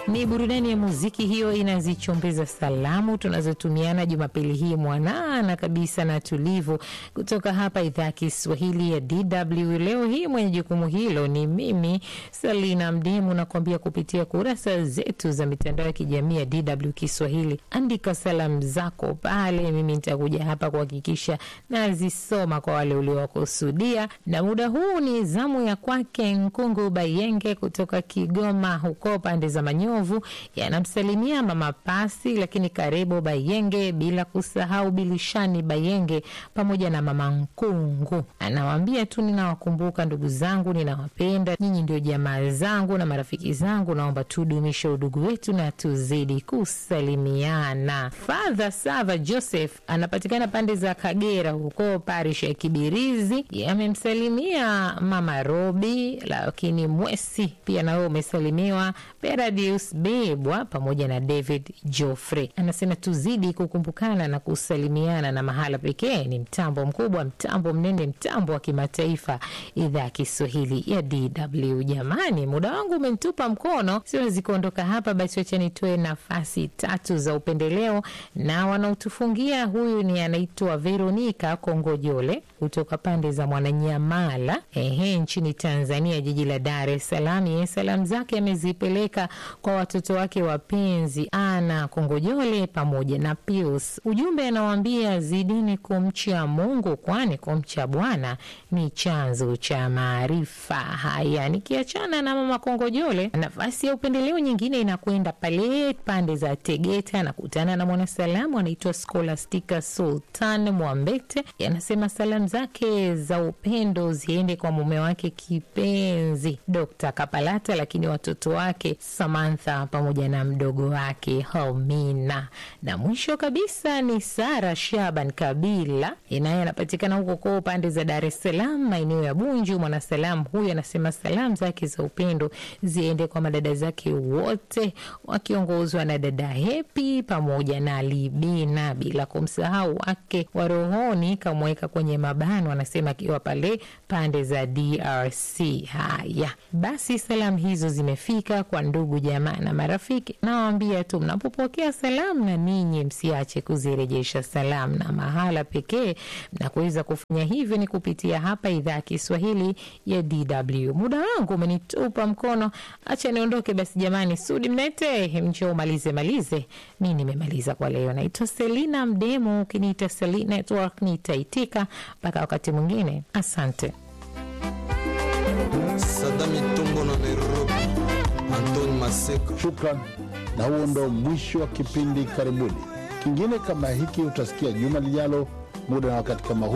Ni burudani ya muziki hiyo inazichombeza salamu tunazotumiana Jumapili hii mwanana kabisa na tulivu, kutoka hapa idhaa ya Kiswahili ya DW. Leo hii mwenye jukumu hilo ni mimi Salina Mdemu, nakuambia kupitia kurasa zetu za mitandao ya kijamii ya DW Kiswahili. Andika salamu zako pale, mimi nitakuja hapa kuhakikisha nazisoma kwa wale uliowakusudia, na muda huu ni zamu ya kwake Nkungu Bayenge kutoka Kigoma huko pande za Manyovu, yanamsalimia mama Pasi, lakini karibu Bayenge, bila kusahau Bilishani Bayenge pamoja na mama Nkungu. Anawaambia tu ninawakumbuka ndugu zangu, ninawapenda nyinyi, ndio jamaa zangu na marafiki zangu, naomba tudumishe udugu wetu na tuzidi kusalimiana. Father Sava Joseph anapatikana pande za Kagera huko parish ya Kibirizi, amemsalimia mama Robi, lakini Mwesi pia nawe umesalimiwa, Peradius Bebwa pamoja na David Joffrey. Anasema tuzidi kukumbukana na kusalimiana, na mahala pekee ni mtambo mkubwa, mtambo mnene, mtambo wa kimataifa, idhaa ya Kiswahili ya DW. Jamani, muda wangu umenitupa mkono, siwezi kuondoka hapa, basi wacha nitoe nafasi tatu za upendeleo na wanaotufungia. Huyu ni anaitwa Veronica Kongojole kutoka pande za Mwananyamala, ehe, nchini Tanzania, jiji la Dar es Salaam. Yeye salamu zake amezipeleka kwa watoto wake wapenzi Ana Kongojole pamoja na Pius. Ujumbe anawaambia zidini kumcha Mungu, kwani kumcha Bwana ni chanzo cha maarifa. Haya, nikiachana na mama Kongojole, nafasi ya upendeleo nyingine inakwenda pale pande za Tegeta. Anakutana na mwanasalamu anaitwa Scholastica Sultan Mwambete, anasema salamu zake za upendo ziende kwa mume wake kipenzi Dr. Kapalata, lakini watoto wake Samantha pamoja na mdogo wake Homina, na mwisho kabisa ni Sara Shaban Kabila, naye anapatikana huko kwa pande za Dar es Salaam, maeneo ya Bunju. Mwanasalamu huyu anasema salamu zake za upendo ziende kwa madada zake wote wakiongozwa na dada Hepi pamoja na Libina, bila kumsahau wake wa rohoni kamweka kwenye mabano, anasema akiwa pale pande za DRC. Haya basi, salamu hizo zimefika kwa ndugu jamaa na marafiki. Nawaambia tu mnapopokea salamu, na ninyi msiache kuzirejesha salamu, na mahala pekee na kuweza kufanya hivyo ni kupitia hapa idhaa ya Kiswahili ya DW. Muda wangu umenitupa mkono, acha niondoke basi. Jamani, Sudi Mnete, mchoo malize malize, mi nimemaliza kwa leo. Naitwa Selina Mdemu, ukiniita Seli Network nitaitika. Mpaka wakati mwingine, asante. Sadami Tumbo na Nairobi, Anton Maseko. Shukran, na huo ndo mwisho wa kipindi. Karibuni. Kingine kama hiki utasikia juma lijalo, muda na wakati kama huu.